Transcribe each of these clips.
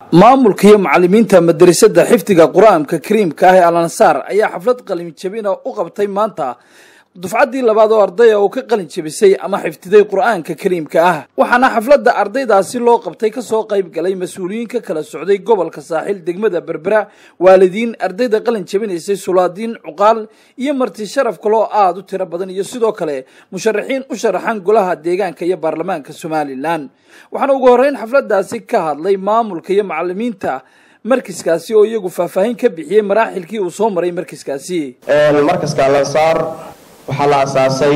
maamulka iyo macalimiinta madrasada xifdiga qur-aanka kariimka ah ee al ansaar ayaa xaflad qalin jabina u qabtay maanta dufcaddii labaad oo ardaya oo ka qalin jabisay ama xifdiday qur-aanka kariimka ah waxaana xafladda ardaydaasi loo qabtay kasoo qayb galay mas-uuliyiin ka kala socday gobolka saaxil degmada berbera waalidiin ardayda qalin jabinaysay sulaadiin cuqaal iyo marti sharaf kaloo aada u tiro badan iyo sidoo kale musharaxiin u sharaxan golaha deegaanka iyo baarlamaanka somalilan waxaana ugu horreyn xafladdaasi ka hadlay maamulka iyo macalimiinta markiskaasi oo iyagu faahfaahin ka bixiyey maraaxilkii uu soo maray markiskaasi markaska alansaar waxaa la asaasay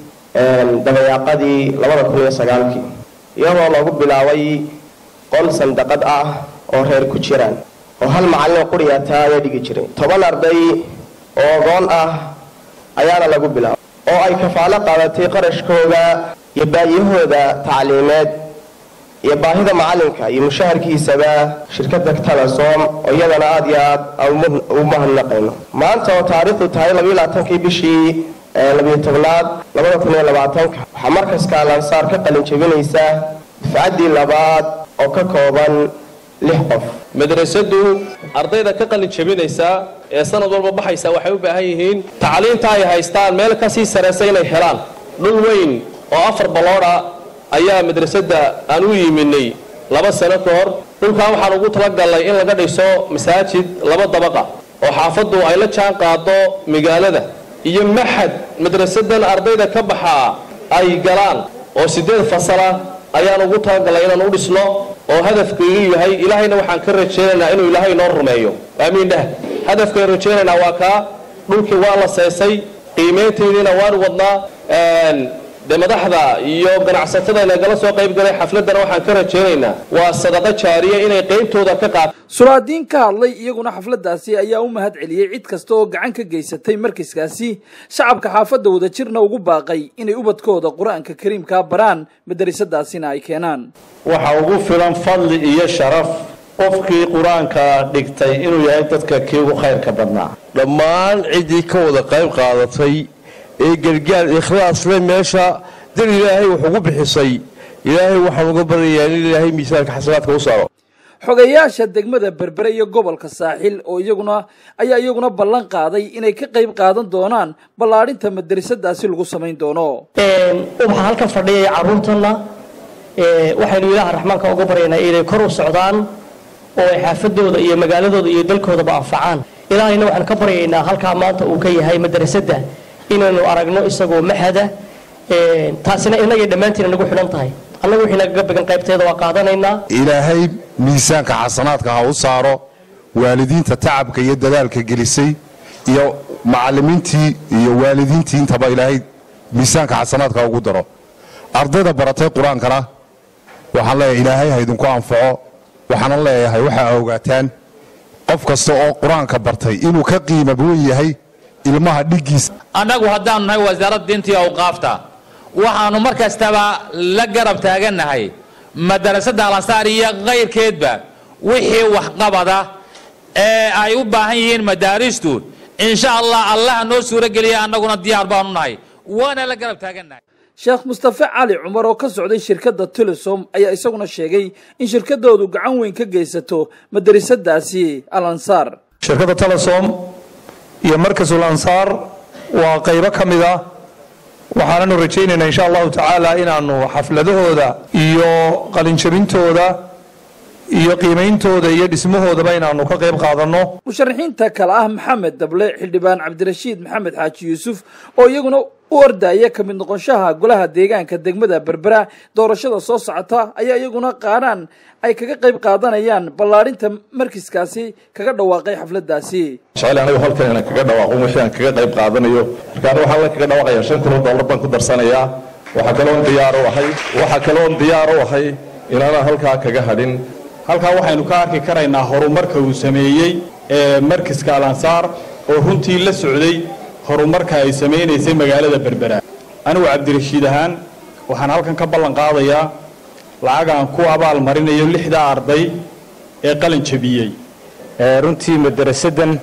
dabayaaqadii labada kun iyo sagaalkii iyadoo lagu bilaabay qol sandaqad ah oo reer ku jiraan oo hal macallin quriyata ayaa dhigi jiray toban arday oo ogoon ah ayaana lagu bilaabay oo ay kafaalo qaadatay qarashkooda iyo baayahooda tacliimeed iyo baahida macalinka iyo mushaharkiisaba shirkada talasom oo iyadana aada iyo aada u mahadnaqayno maanta oo taariikhdu tahay labaylaaatankii bishii labiyo tobnaad labada kun iyo labaatanka waxaa markaska alansaar ka qalin jabinaysa dufcaddii labaad oo ka kooban lix qof madrasadu ardayda ka qalin jabinaysa ee sanad walba baxaysa waxay u baahan yihiin tacliinta ay haystaan meel kasii saraysa inay helaan dhul weyn oo afar baloodha ayaa madrasada aan u yiminay laba sano ka hor dhulkan waxaan ugu talagalnay in laga dhiso masaajid laba dabaqa oo xaafaddu ay la jaan qaado magaalada iyo maxad madrasadan ardayda ka baxaa ay galaan oo sideed fasala ayaan ugu talagalnay inaan u dhisno oo hadafkaigu yahay ilaahayna waxaan ka rajaynaynaa inuu ilaahay noo rumeeyo aamiin dheh hadafkaan rajaynaynaa waa kaa dhulkii waa la seesay qiimaynteediina waan wadnaa de madaxda iyo ganacsatada nagala soo qayb galay xafladana waxaan ka rajaynaynaa waa sadaqo jaariya inay qaybtooda ka qaato sulaadiin ka hadlay iyaguna xafladdaasi ayaa u mahad celiyey cid kasta oo gacan ka geysatay markiskaasi shacabka xaafadda wadajirna ugu baaqay inay ubadkooda qur-aanka kariimkaa baraan madarasadaasina ay keenaan waxa ugu filan fadli iyo sharaf qofkii qur-aanka dhigtay inuu yahay dadka kii ugu khayrka badnaa dhammaan ciddii ka wada qayb qaadatay ee gargaar ikhlaasle meesha dar ilaahay wax ugu bixisay ilaahay waxaan uga baryayaa in ilaahay miisaanka xasanaadka u saaro xogayaasha degmada berbere iyo gobolka saaxil oo iyaguna ayaa iyaguna ballan qaaday inay ka qayb qaadan doonaan ballaadhinta madrasadaasi lagu samayn doono ubaxa halkan fadhiyaya carruurtanna waxaynu ilaaha raxmaanka uga baryaynaa inay kor u socdaan oo ay xaafadooda iyo magaaladooda iyo dalkoodaba anfacaan ilaahayna waxaan ka baryaynaa halkaa maanta uu ka yahay madrasadda inaynu aragno isagoo maxada taasina inagay dhammaantiina nagu xidhan tahay annagu wixii nagaga began qaybteeda waa qaadanaynaa ilaahay miisaanka xasanaadka ha u saaro waalidiinta tacabka iyo dadaalka gelisay iyo macalimiintii iyo waalidiintii intaba ilaahay miisaanka xasanaadka ha ugu daro ardayda baratay qur-aankana waxaan leeyahay ilaahay ha idinku anfaco waxaana leeyahay waxaa ogaataan qof kasta oo qur-aanka bartay inuu ka qiima weyn yahay ilmaha dhiggiisa annagu haddaanu nahay wasaaradda diinta iyo awqaafta waxaannu mar kastaba la garab taagannahay madarasada alansaar iyo kayrkeedba wixii waxqabada ee ay u baahan yihiin madaaristu insha allah allaha noo suuro geliya annaguna diyaar baanu nahay waana la garab taagannahay sheekh mustafe cali cumar oo ka socday shirkadda telesom ayaa isaguna sheegay in shirkadoodu gacan weyn ka geysato madrasadaasi al ansaar shirkadda telesom iyo markasul ansaar waa qaybo ka mid ah waxaananu rajaynaynaa insha allahu tacaala inaanu xafladahooda iyo qalinjabintooda iyo qiimeyntooda iyo dhismahoodaba inaanu ka qayb qaadanno musharaxiinta kale ah maxamed dable xildhibaan cabdirashiid maxamed xaaji yuusuf oo iyaguna u ordaya ka mid noqonshaha golaha deegaanka degmada berbera doorashada soo socota ayaa iyaguna qaadhaan ay kaga qayb qaadanayaan ballaadhinta markiskaasi kaga dhawaaqay xafladdaasi jecel anigu halkan inaan kaga dhawaaqo wixii aan kaga qayb qaadanayo markaan waxaan la kaga dhawaaqayaa shan kun oo dollar baan ku darsanayaa waxaa kaloon diyaar u ahay waxaa kaloon diyaar u ahay inaanaan halkaa kaga hadhin halkaa waxaynu ka arki karaynaa horumarka uu sameeyey ee markiska alansaar oo runtii la socday horumarka ay samaynaysay magaalada berbera anigu cabdirashiid ahaan waxaan halkan ka ballan qaadayaa lacag aan ku abaal marinayo lixdaa arday ee qalin jabiyey runtii madarasadan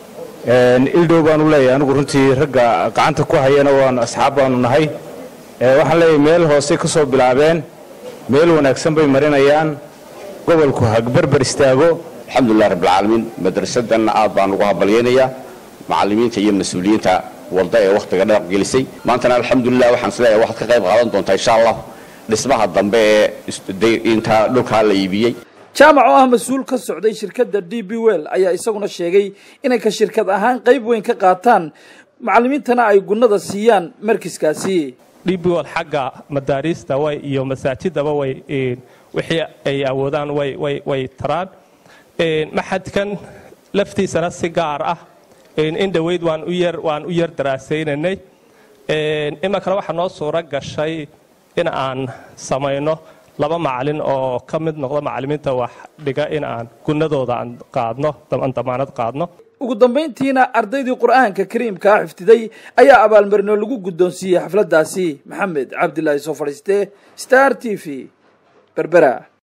ildhow baanu leeyahay anigu runtii ragga gacanta ku hayana waanu asxaab baanu nahay waxaan leeyahay meel hoose ka soo bilaabeen meel wanaagsan bay marinayaan gobolku hagbarbar istaago alxamdulilah rabbilcaalamiin madrasadan aad baan ugu habalyaynayaa macallimiinta iyo mas-uuliyiinta walda ee wakhtiga dheer gelisay maantana alxamdulilah waxaan isleeyahay waxaad ka qayb qaadan doontaa insha allah dhismaha dambe ee inta dhulkaa la iibiyey jaamac oo ah mas-uul ka socday shirkadda d b well ayaa isaguna sheegay inay ka shirkad ahaan qayb weyn ka qaataan macallimiintana ay gunnada siiyaan markiskaasi dhibwol xagga madaariista way iyo masaajidaba way wixii ay awoodaan way way way taraan maxadkan laftiisana si gaar ah in dhoweyd waan u yar waan u yar daraasaynanay iminkana waxaa noo suuro gashay in aan samayno laba macalin oo ka mid noqda macallimiinta wax dhiga in aan gunnadooda aan qaadno aan damaanad qaadno ugu dambayntiina ardaydii qur'aanka kariimka ah xifdiday ayaa abaalmarino lagu guddoonsiiyey xafladdaasi maxamed cabdilaahi soo fadhiiste star t v berbera